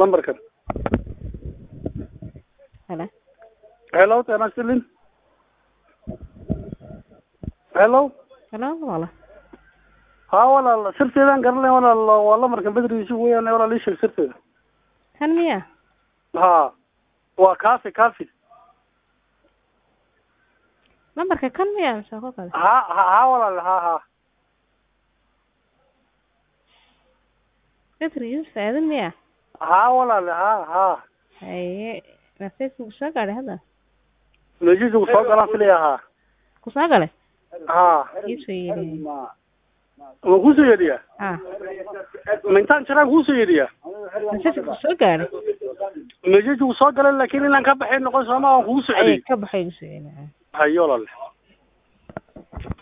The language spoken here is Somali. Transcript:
lambarkan Hello. hello ጤና ይስጥልኝ hello Hello walaal. haa walaal sirteedaan garanay walaal waa lamarkan bedrigiisi weeyaan walaal ii sheeg sirteeda Kan miya? haa waa kaafi kaafi Lambarka kan miya mise ko kale? ha ha haa walaal haa haa Bedrigiis faa'iido miya? haa walaal haa haa Haye, message ku soo gaadhay hadda. meeshiisa ku soo galaan filaya haa Ku soo galay? haa Ii soo yeedhay. ma kusoo yeedhiyaa Ah, ma intaan jiraan kusoo yeedhiyaa message ku soo gaadhay. meeshiisa ku soo galan laakiin inaan ka baxay noqon sooma aan kugu soo Ay celiyey ka baxay ii soo yeedhay. hayo walaal